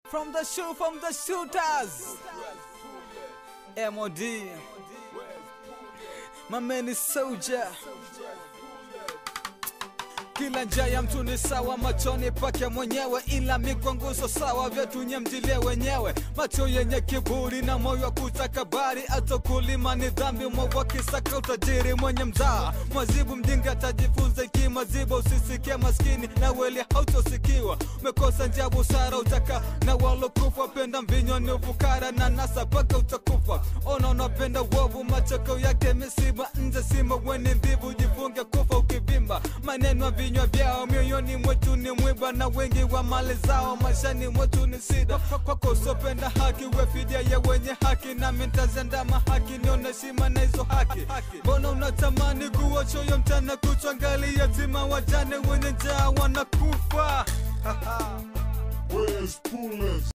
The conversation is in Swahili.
From the shoe, from the shooters. MOD. My man is soldier. Kila njia ya mtu ni sawa machoni pake mwenyewe, ila mikwanguso sawa, vyetu nye mjilie wenyewe. Macho yenye kiburi na moyo wa kutakabari, atokulima ni dhambi, mwovu akisaka utajiri. Mwenye mzaa mwazibu mjinga atajifunza ikimaziba, usisikie maskini na weli hautosikiwa. Umekosa njia busara, utaka na walokufa, penda mvinyo ni ufukara na nasa paka utakufa. Ona unapenda uovu, machoko yake misiba, nje sima weni ndhivu, jifunge kufa ukivimba. Maneno ya vinywa vyao mioyoni mwetu ni mwiba, na wengi wa mali zao maishani mwetu ni sida. Kwako usopenda haki, we fidia ya wenye haki, nami ntazendama haki, nione shima na hizo haki. Mbona unatamani kuwa choyo mchana kuchwa, ngali yatima wajane wenye njaa wanakufa Where's Pullers?